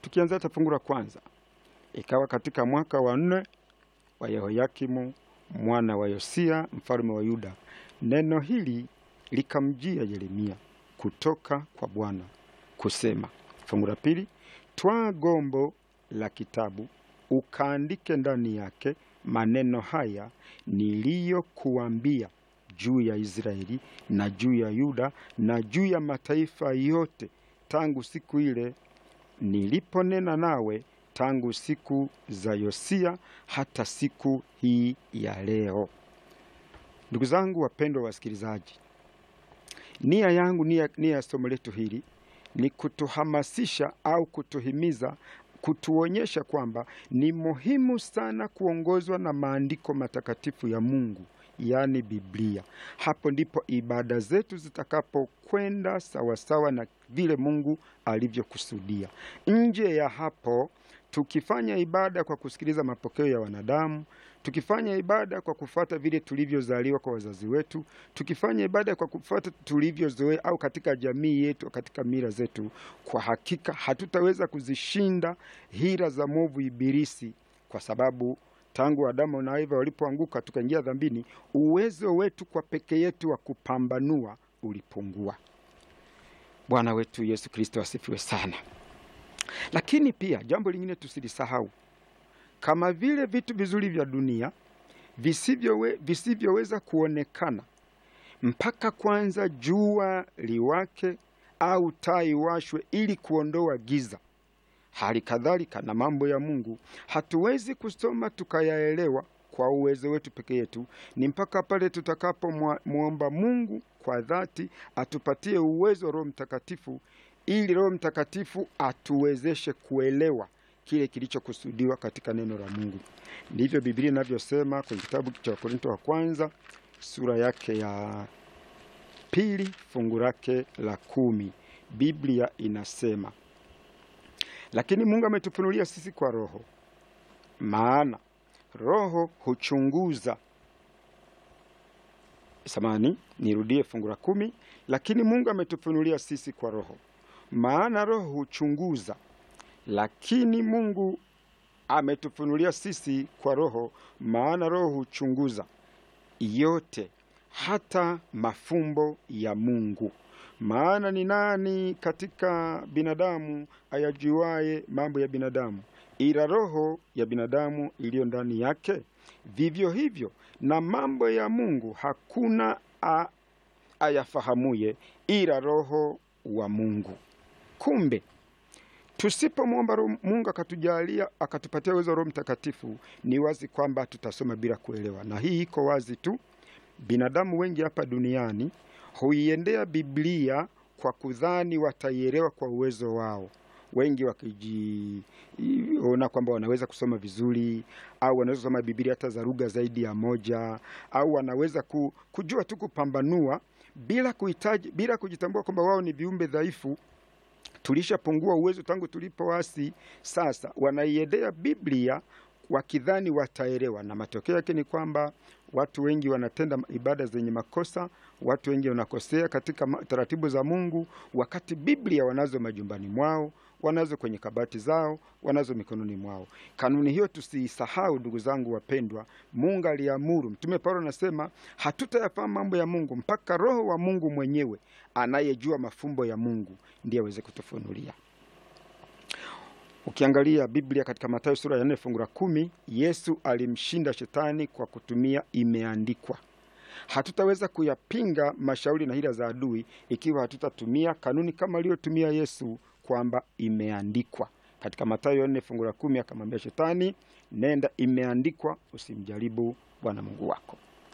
tukianza hata fungu la kwanza, ikawa katika mwaka wa nne wa Yehoyakimu mwana wa Yosia mfalme wa Yuda, neno hili likamjia Yeremia kutoka kwa Bwana kusema. Fungu la pili, twaa gombo la kitabu ukaandike ndani yake maneno haya niliyokuambia juu ya Israeli na juu ya Yuda na juu ya mataifa yote tangu siku ile niliponena nawe tangu siku za Yosia hata siku hii ya leo. Ndugu zangu wapendwa wasikilizaji, nia yangu, nia, nia ya somo letu hili ni kutuhamasisha au kutuhimiza, kutuonyesha kwamba ni muhimu sana kuongozwa na maandiko matakatifu ya Mungu, yaani Biblia. Hapo ndipo ibada zetu zitakapokwenda sawasawa na vile Mungu alivyokusudia. Nje ya hapo tukifanya ibada kwa kusikiliza mapokeo ya wanadamu, tukifanya ibada kwa kufuata vile tulivyozaliwa kwa wazazi wetu, tukifanya ibada kwa kufuata tulivyozoea au katika jamii yetu, katika mila zetu, kwa hakika hatutaweza kuzishinda hila za mwovu Ibilisi, kwa sababu tangu Adamu na Eva walipoanguka tukaingia dhambini, uwezo wetu kwa peke yetu wa kupambanua ulipungua. Bwana wetu Yesu Kristo asifiwe sana. Lakini pia jambo lingine tusilisahau, kama vile vitu vizuri vya dunia visivyowe, visivyoweza kuonekana mpaka kwanza jua liwake au taa iwashwe ili kuondoa giza, hali kadhalika na mambo ya Mungu hatuwezi kusoma tukayaelewa kwa uwezo wetu peke yetu. Ni mpaka pale tutakapomwomba Mungu kwa dhati atupatie uwezo wa Roho Mtakatifu ili Roho Mtakatifu atuwezeshe kuelewa kile kilichokusudiwa katika neno la Mungu. Ndivyo Biblia inavyosema kwenye kitabu cha Wakorinto wa kwanza sura yake ya pili fungu lake la kumi. Biblia inasema, lakini Mungu ametufunulia sisi kwa Roho, maana Roho huchunguza samani, nirudie fungu la kumi. Lakini Mungu ametufunulia sisi kwa Roho, maana Roho huchunguza, lakini Mungu ametufunulia sisi kwa Roho, maana Roho huchunguza yote, hata mafumbo ya Mungu. Maana ni nani katika binadamu ayajuaye mambo ya binadamu ila roho ya binadamu iliyo ndani yake? Vivyo hivyo na mambo ya Mungu hakuna a, ayafahamuye ila Roho wa Mungu. Kumbe tusipomwomba Mungu akatujalia akatupatia uwezo wa Roho Mtakatifu, ni wazi kwamba tutasoma bila kuelewa, na hii iko wazi tu. Binadamu wengi hapa duniani huiendea Biblia kwa kudhani wataielewa kwa uwezo wao wengi wakijiona kwamba wanaweza kusoma vizuri au wanaweza kusoma Biblia hata za lugha zaidi ya moja au wanaweza ku, kujua tu kupambanua bila kuhitaji, bila kujitambua kwamba wao ni viumbe dhaifu. Tulishapungua uwezo tangu tulipoasi. Sasa wanaiendea Biblia wakidhani wataelewa, na matokeo yake ni kwamba watu wengi wanatenda ibada zenye makosa. Watu wengi wanakosea katika taratibu za Mungu, wakati Biblia wanazo majumbani mwao, wanazo kwenye kabati zao, wanazo mikononi mwao. Kanuni hiyo tusiisahau, ndugu zangu wapendwa. Mungu aliamuru, Mtume Paulo anasema hatutayafahamu mambo ya Mungu mpaka Roho wa Mungu mwenyewe anayejua mafumbo ya Mungu ndiye aweze kutufunulia. Ukiangalia Biblia katika Mathayo sura ya nne fungu la kumi, Yesu alimshinda shetani kwa kutumia imeandikwa. Hatutaweza kuyapinga mashauri na hila za adui ikiwa hatutatumia kanuni kama aliyotumia Yesu kwamba imeandikwa. Katika Mathayo nne fungu la kumi akamwambia shetani, nenda, imeandikwa, usimjaribu Bwana Mungu wako.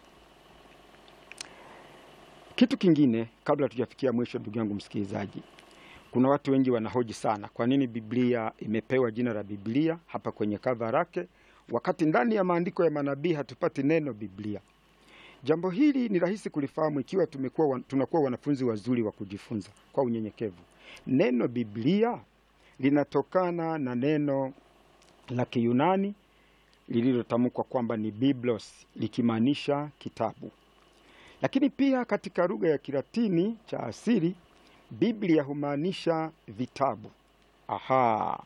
Kitu kingine kabla tujafikia mwisho, ndugu yangu msikilizaji, kuna watu wengi wanahoji sana, kwa nini Biblia imepewa jina la Biblia hapa kwenye kava lake, wakati ndani ya maandiko ya manabii hatupati neno Biblia. Jambo hili ni rahisi kulifahamu ikiwa tumekuwa, tunakuwa wanafunzi wazuri wa kujifunza kwa unyenyekevu. Neno Biblia linatokana na neno la Kiyunani lililotamkwa kwamba ni biblos, likimaanisha kitabu, lakini pia katika lugha ya Kilatini cha asili Biblia humaanisha vitabu. Aha,